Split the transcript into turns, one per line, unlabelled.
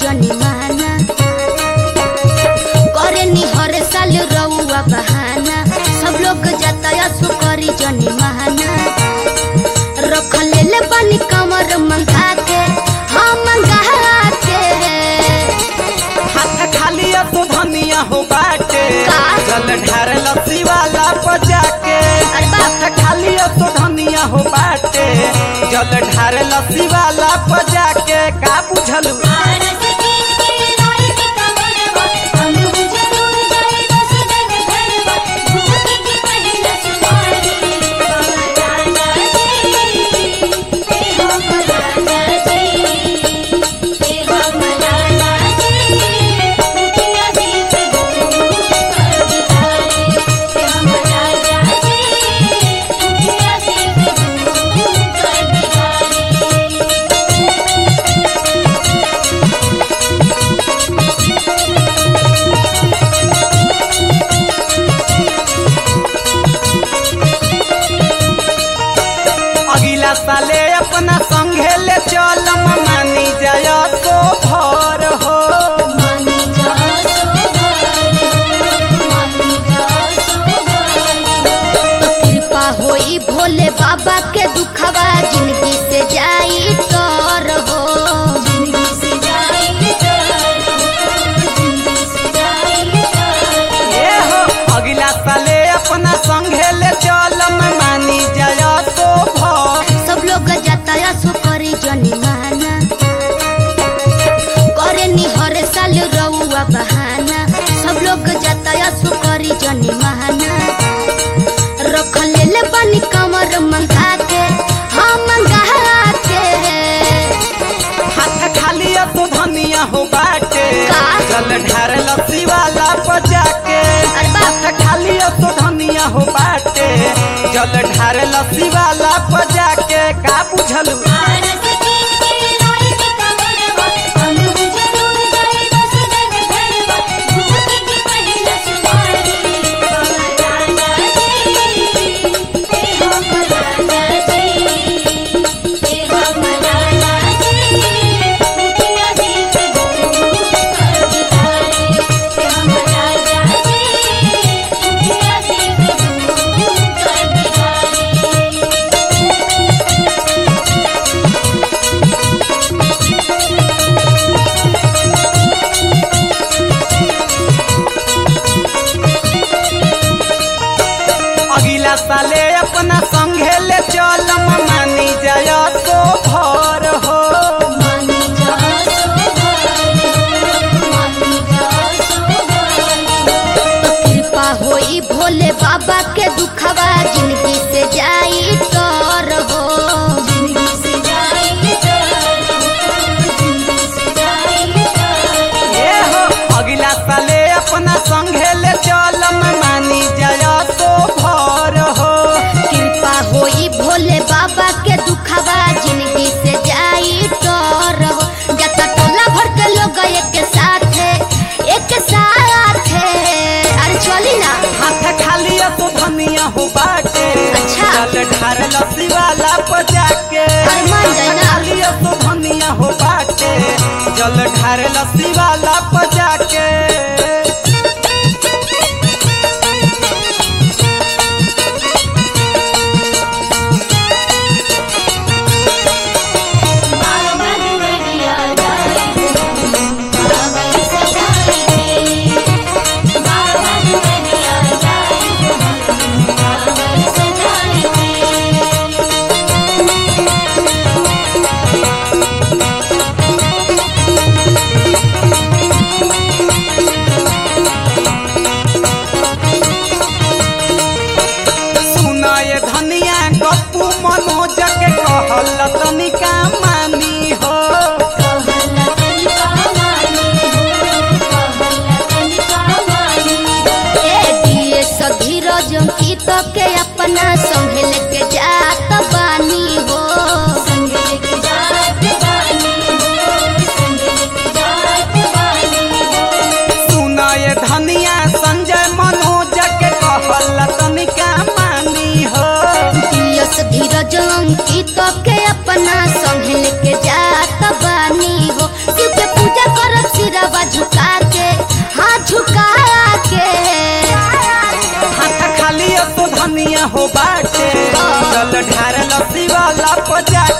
जनी माना करे नी हर साल रउआ बहाना सब लोग जाता सो करी जनी माना रख ले ले बनी कमर मंगा के हाँ मंगा के
हाथ खाली तो धनिया हो बाटे
का?
जल ढार लस्सी वाला बजा के
अरे बाप
हाथ खाली तो धनिया हो बाटे जल ढार लस्सी वाला बजा के का बुझलू अगला साले अपना संघे ले चलम मानी जाय तो भर हो
कृपा होई भोले बाबा के दुखवा जिंदगी से जाई तर हो
ए हो अगला साले अपना संघे ले चलम मानी जाय तो भर
सब लोग जाता सो करी जनी माना करे नी हर साल रउआ बहाना सब लोग जाता सो करी जनी माना रख ले ले बनी कमर मंगा के हाँ मंगा के
हाथ खाली तो धनिया हो बाटे
का?
जल ढार लस्सी वाला बजा के
अरे बाप
हाथ खाली तो धनिया हो बाटे जल ढार लस्सी वाला बजा के का बुझलू अगला साले अपना संघे ले चलम मानी जाय तो भर हो
कृपा होई भोले बाबा के दुखवा जिंदगी से जाई तर हो
ए हो अगला साले अपना संघे ले चलम मानी जाय तो भर हो
कृपा होई भोले बाबा के दुखवा जिंदगी से जाई तर हो जता टोला भर के लोग एक साथ एक साथ अरे चली ना
हाथ खाली तो धनिया हो बाटे
अच्छा।
जल ढार लस्सी वाला बजा के
अरे मान जाए ना।
हाथ खाली तो धनिया हो बाटे जल ढार लस्सी वाला बजा के
Thank
हो बाटे चल ढार लस्सी वाला पजा